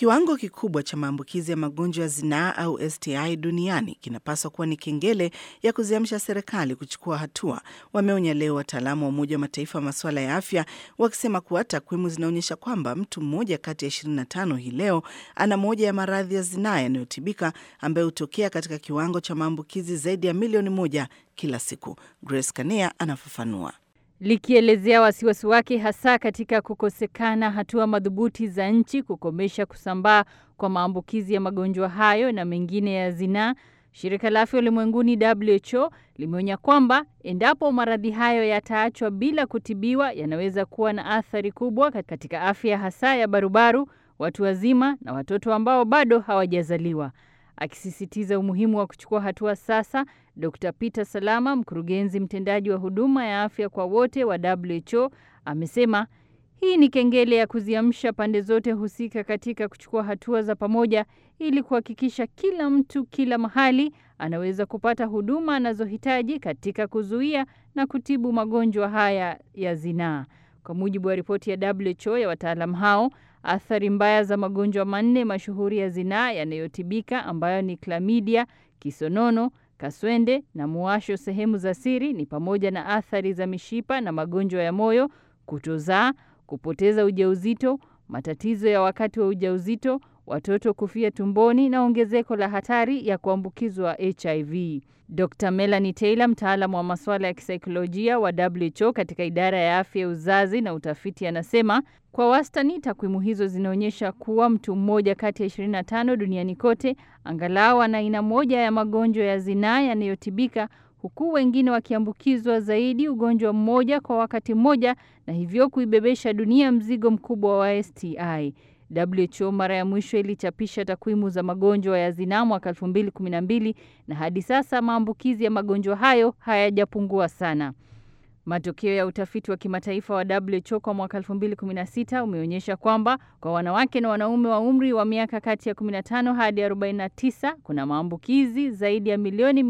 Kiwango kikubwa cha maambukizi ya magonjwa ya zinaa au STI duniani kinapaswa kuwa ni kengele ya kuziamsha serikali kuchukua hatua, wameonya leo wataalamu wa Umoja wa Mataifa wa masuala ya afya, wakisema kuwa takwimu zinaonyesha kwamba mtu mmoja kati ya 25 hii leo ana moja ya maradhi ya zinaa yanayotibika ambayo hutokea katika kiwango cha maambukizi zaidi ya milioni moja kila siku. Grace Kania anafafanua. Likielezea wasiwasi wake hasa katika kukosekana hatua madhubuti za nchi kukomesha kusambaa kwa maambukizi ya magonjwa hayo na mengine ya zinaa, shirika la afya ulimwenguni WHO limeonya kwamba endapo maradhi hayo yataachwa bila kutibiwa, yanaweza kuwa na athari kubwa katika afya hasa ya barubaru, watu wazima na watoto ambao bado hawajazaliwa. Akisisitiza umuhimu wa kuchukua hatua sasa, Dr. Peter Salama, mkurugenzi mtendaji wa huduma ya afya kwa wote wa WHO, amesema hii ni kengele ya kuziamsha pande zote husika katika kuchukua hatua za pamoja ili kuhakikisha kila mtu kila mahali anaweza kupata huduma anazohitaji katika kuzuia na kutibu magonjwa haya ya zinaa. Kwa mujibu wa ripoti ya WHO ya wataalamu hao, athari mbaya za magonjwa manne mashuhuri ya zinaa yanayotibika ambayo ni klamidia, kisonono, kaswende na muwasho sehemu za siri ni pamoja na athari za mishipa na magonjwa ya moyo, kutozaa, kupoteza ujauzito, matatizo ya wakati wa ujauzito, watoto kufia tumboni na ongezeko la hatari ya kuambukizwa HIV. Dr. Melanie Taylor, mtaalamu wa masuala ya kisaikolojia wa WHO katika idara ya afya ya uzazi na utafiti, anasema kwa wastani takwimu hizo zinaonyesha kuwa mtu mmoja kati ya 25 duniani kote angalau ana aina moja ya magonjwa ya zinaa yanayotibika huku wengine wakiambukizwa zaidi ugonjwa mmoja kwa wakati mmoja na hivyo kuibebesha dunia mzigo mkubwa wa STI. WHO mara ya mwisho ilichapisha takwimu za magonjwa ya zinaa mwaka 2012 na hadi sasa maambukizi ya magonjwa hayo hayajapungua sana. Matokeo ya utafiti wa kimataifa wa WHO kwa mwaka 2016 umeonyesha kwamba kwa wanawake na wanaume wa umri wa miaka kati ya 15 hadi 49 kuna maambukizi zaidi ya milioni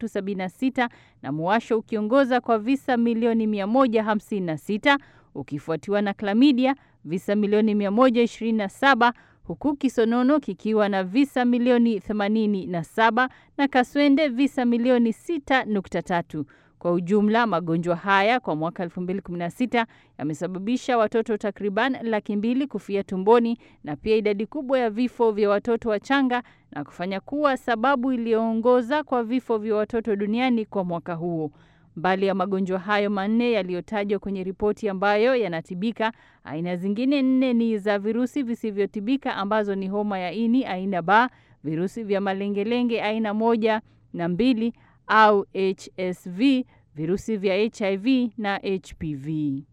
376 na muwasho ukiongoza kwa visa milioni 156 ukifuatiwa na klamidia visa milioni 127 huku kisonono kikiwa na visa milioni 87 na kaswende visa milioni 6.3. Kwa ujumla magonjwa haya kwa mwaka 2016 yamesababisha watoto takriban laki mbili kufia tumboni na pia idadi kubwa ya vifo vya watoto wachanga na kufanya kuwa sababu iliyoongoza kwa vifo vya watoto duniani kwa mwaka huo. Mbali ya magonjwa hayo manne yaliyotajwa kwenye ripoti ambayo yanatibika, aina zingine nne ni za virusi visivyotibika ambazo ni homa ya ini aina B, virusi vya malengelenge aina moja na mbili au HSV, virusi vya HIV na HPV.